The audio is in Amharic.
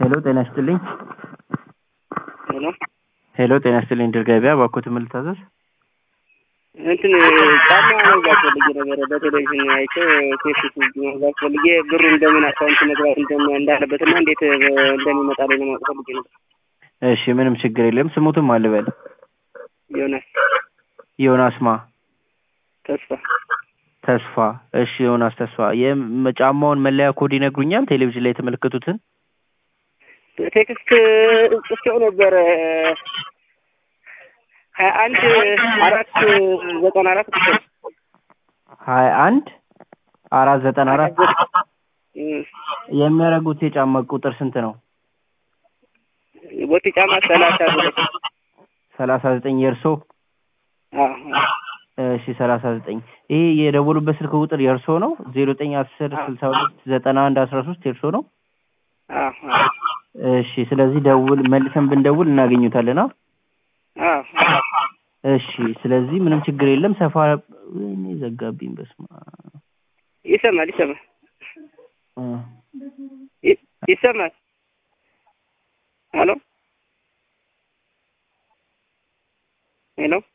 ሄሎ ጤና ይስጥልኝ። ሄሎ ሄሎ ጤና ይስጥልኝ። ድር ገበያ ባኮት ምን ልታዘዝ? እንትን ጫማ መግዛት ፈልጌ ነበረ በቴሌቪዥን አይቼ ፌስቡክ መግዛት ፈልጌ ብሩን በምን አካውንት መግባት እንደም- እንዳለበትና እንዴት እንደሚመጣልኝ ለማወቅ ፈልጌ ነበር። እሺ ምንም ችግር የለም። ስሙትም አልበል ዮናስ ዮናስ ማ ተስፋ ተስፋ። እሺ ዮናስ ተስፋ የጫማውን መለያ ኮድ ይነግሩኛል? ቴሌቪዥን ላይ የተመለከቱትን ቴክስት ጽፌው ነበረ ሀያ አንድ አራት ዘጠና አራት ሀያ አንድ አራት ዘጠና አራት የሚያደርጉት የጫማ ቁጥር ስንት ነው? ቦቲ ጫማ ሰላሳ ሁለት ሰላሳ ዘጠኝ የእርሶ? አዎ እሺ ሰላሳ ዘጠኝ ይሄ የደወሉበት ስልክ ቁጥር የእርሶ ነው? ዜሮ ዘጠኝ አስር ስልሳ ሁለት ዘጠና አንድ አስራ ሶስት የእርሶ ነው? አዎ አዎ እሺ ስለዚህ ደውል መልሰን ብንደውል እናገኙታለን። አ አዎ እሺ ስለዚህ ምንም ችግር የለም። ሰፋ ወይኔ ዘጋብኝ። በስመ አብ ይሰማል ይሰማል እ ይ- ይሰማል ሄሎ ሄሎ